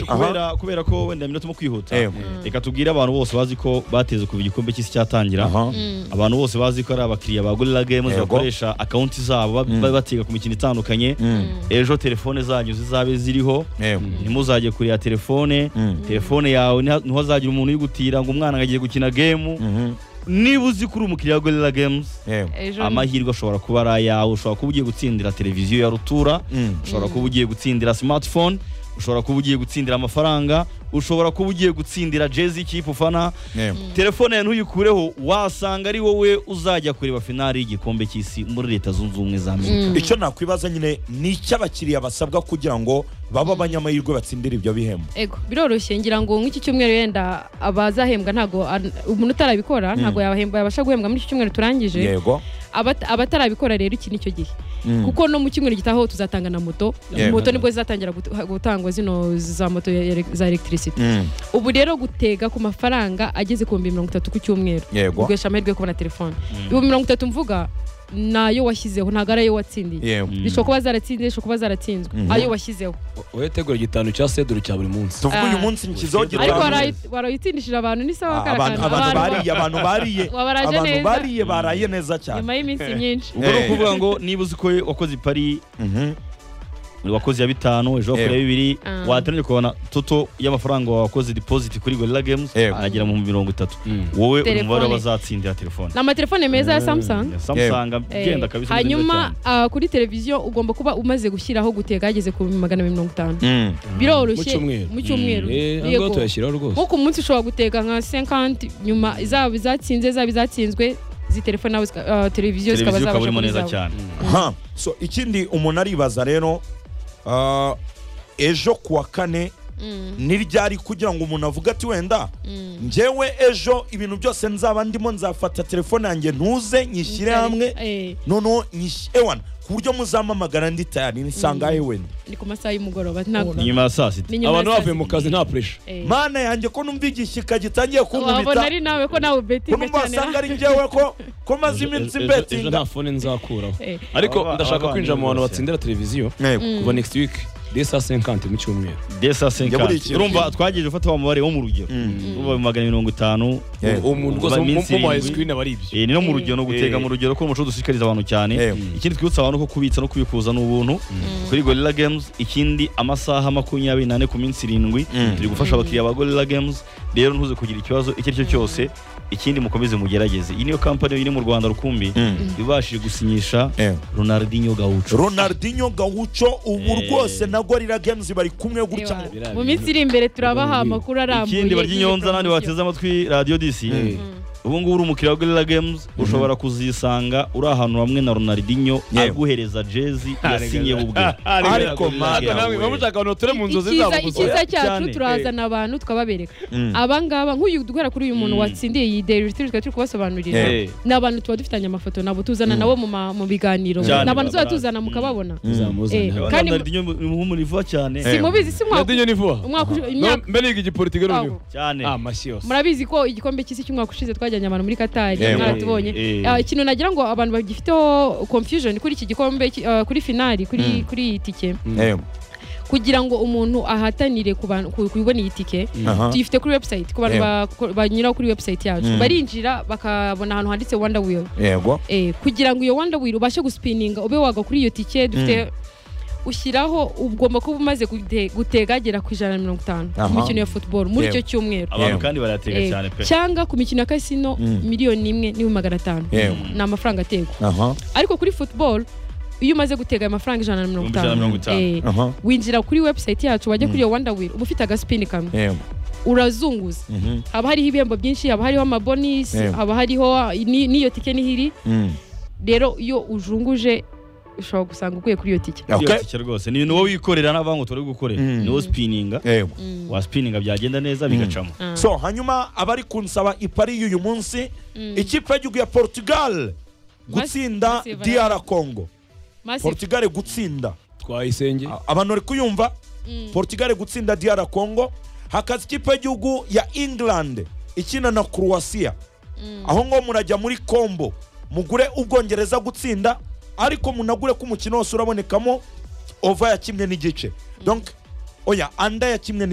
kubera kubera ko wenda iminota mo kwihuta Ewe. reka tubwire abantu bose bazi ko bateze kuva igikombe cy'isi cyatangira Aha. abantu bose bazi ko ari abakiriya ba gorilla games Yego. bakoresha akawunti zabo ba- ba- batega ku mikino itandukanye ejo telefone zanyu zizabe ziriho Ewe. ntimuzajye kureba telefone Mm. telefone yawe ntiha- ntihazagira umuntu uyigutira ngo umwana agiye gukina game Mhm. niba uzi ko uri umukiriya wa gorilla games Ewe. ejo amahirwe ashobora kuba ari ayawe ushobora kuba ugiye gutsindira televiziyo ya rutura Mm. ushobora kuba ugiye gutsindira smartphone ushobora kuba ugiye gutsindira amafaranga ushobora kuba ugiye gutsindira jezi ikipe ufana Ewe. telefone yawe ntuyikureho wasanga ari wowe uzajya kureba finali y'igikombe cy'isi muri leta zunze ubumwe za amerika icyo nakwibaza nyine ni icy'abakiriya basabwa kugira ngo babe abanyamahirwe batsindire ibyo bihembo ego biroroshye ngira ngo nk'iki cyumweru wenda abazahembwa ntabwo an- umuntu utarabikora ntabwo yabahemba yabasha guhembwa muri iki cyumweru turangije yego Abata- abatarabikora rero iki nicyo gihe kuko no mu cyumweru gitaho tuzatanga na moto Yego. moto nibwo zizatangira gut- gutangwa zino za moto ya- ya- za electricity Mm. ubu rero gutega ku mafaranga ageze ku bihumbi mirongo itatu ku cyumweru Yego. uguhesha amahirwe yo kubona telefone ibihumbi mirongo itatu mvuga nayo washyizeho ntabwo ari ayo watsindiye Yewe. bishobora kuba zaratsinze bishobora kuba zaratsinzwe ayo washyizeho wowe tegura igitanu cya seduru cya buri munsi tuvuge uyu Ah. munsi nkizaho ariko gitanu warayi- warayitsindishije abantu ni sawa abantu karakana abantu Abantu- bariye abantu bariye Wabaraje abantu neza. bariye baraye neza cyane nyuma y'iminsi myinshi ubwo ni Eh. ukuvuga ngo niba uzi ko wakoze ipari Mhm. wakoze iya bitanu ejo Yego. wakora iya bibiri Ah. watangira kubona toto y'amafaranga wakoze deposit kuri gorilla games Yego. agera mu bihumbi mirongo itatu wowe uri mu Telefone. mubare w'abazatsindira telefone ni amatelefone meza ya samsung samsung Eh, agenda kabisa nziza hanyuma cyane. ah, kuri televiziyo ugomba kuba umaze gushyiraho gutega hageze ku magana abiri mirongo itanu Mm. biroroshye Mu cyumweru. mu cyumweru eee Yego. tuyashyiraho rwose nko ku munsi ushobora gutega nka 50 nyuma zaba izatsinze zaba izatsinzwe zi telefone nawe zika- ah, televiziyo televiziyo zikaba ukaba zabasha urimo kuri neza zawe. cyane Ha. so ikindi umuntu aribaza rero ah, ejo kuwa kane Mm, niryari kugira ngo umuntu avuge ati wenda mm. njyewe ejo ibintu byose nzaba ndimo nzafata telefone yanjye ntuze nyishyire hamwe Eh, noneho nyishy- ewana ku buryo muzamamagara ndi tayari nisanga he wenda ni ku masaha y'umugoroba ntabwo ni nyuma ya saa sita ni nyuma abantu ya saa bavuye mu sita. kazi nta puresha Eh, mana yanjye ko numva igishyika gitangiye wabona ari kunkubita nawe ko nawe ko ubetinga numva cyane wasanga ari njyewe ko ko maze iminsi ejo- ejo mbetinga nta fone nzakuraho Eh. ariko Aba- ndashaka abavandimwe kwinjira mu bantu bose. batsindira televiziyo Ntego. kuva next week desa 50 mu cyumweru desa Njya buri senkanti kintu. urumva twagiye ufata wa mubare wo mu rugero urumva magana abiri mirongo itanu Yego. uwo muntu rwose Mu mu- minsi mu ma irindwi. screen aba ari ibyo Eh, ni no mu rugero no gutega Eh. mu rugero ko umuco dushishikariza abantu cyane Eh. ikindi twibutsa abantu ko kubitsa no kubikuza ni ubuntu kuri gorilla games ikindi amasaha makumyabiri n'ane ku minsi irindwi Mm. turi gufasha abakiriya ba gorilla games rero ntuze kugira ikibazo icyo ari cyo cyose ikindi mukomeze mugerageze iyi niyo kampani iri mu rwanda rukumbi ibashije gusinyisha Eh. ronaldinho gaucho ronaldinho gawucho ubu Eh. rwose na gorira games bari kumwe gutya Ewa. mu minsi iri imbere turabaha amakuru arambuye ikindi barya y'iyi inyonza n'abandi poromosiyo. bateze amatwi radiyo disi ubu ngubu uri umukiriya wa gorilla games ushobora kuzisanga uri ahantu hamwe na ronaldinho Yewe. aguhereza jezi yasinye ubwe ariko Ntabwo mana namwe muba mushaka abantu bature mu nzozi Icyiza- zabo gusa icyiza cyacu Cyane. turazana abantu tukababereka Mm. abangaba nk'uyu duhera kuri uyu muntu Mm. watsindiye iyi deri turi turi kubasobanurira Eh. ni abantu tuba dufitanye amafoto nabo tuzana nabo mu ma- mu biganiro Cyane, ni abantu tuzaba barabazi. tuzana mukababona zamuzane Eh. hano. Kandi- ronaldinho ni umuhumuro ivuga cyane Eh. simubizi si mwaka Ronaldinho ni vuba umwaka ushize- imyaka mbere yiga igipolitike Ntabwo. n'ubu cyane amashyi yose murabizi ko igikombe cy'isi cy'umwaka ushize twajyanye abantu muri katari Eh, mwaratubonye eh, eh. Ah, ikintu nagira ngo abantu bagifiteho confusion kuri iki gikombe ki- ah, kuri finali kuri Mm. kuri iyi tike Ntego. kugira ngo umuntu ahatanire ku bantu ku- kubona iyi tike Aha. tuyifite kuri website ku bantu Yego. bako- banyuraho kuri website yacu Mm. barinjira bakabona ahantu handitse wanda wheel yego eh, kugira ngo iyo wanda wheel ubashe gusipininga ube wagwa kuri iyo tike dufite ushyiraho ugomba kuba umaze gute- gutegagera ku ijana na mirongo itanu Aha. ku mikino ya football muri Yego. icyo cyumweru abantu Yewe. kandi barayatega Eh, cyane pe cyangwa ku mikino ya kasino Mm. miliyoni imwe n'ibihumbi magana atanu Yego. ni amafaranga ategwa aha ariko kuri football iyo umaze gutega ayo mafaranga ijana na mirongo Ibihumbi ijana na mirongo itanu itanu. eh, aha winjira kuri website yacu wajya kuri iyo wanda wheel uba ufite agaspini kamwe yego urazunguza Mhm. haba hariho ibihembo byinshi haba hariho amabonisi Yego. haba hariho ni- n'iyo tike n'ihiri Mm. rero iyo ujunguje ushobora gusanga uguye kuri iyo tike Okay. Iyo tike rwose ni ibintu wowe wikorera n'abantu utari gukorera Mm. ni wowe sipininga yego wa sipininga byagenda neza bigacamo Ah. so hanyuma abari kunsaba ipari y'uyu munsi ikipe y'igihugu ya portugal gutsinda Massive, dr congo Massive. portugal gutsinda twayisenge A- abantu bari kuyumva portugal gutsinda dr congo hakaza ikipe y'igihugu ya england ikina na croatia aho ngo murajya muri combo mugure ubwongereza gutsinda ariko munagure ko umukino wose urabonekamo ova yakimwe n'igice donc oya anda yakimwe n'igi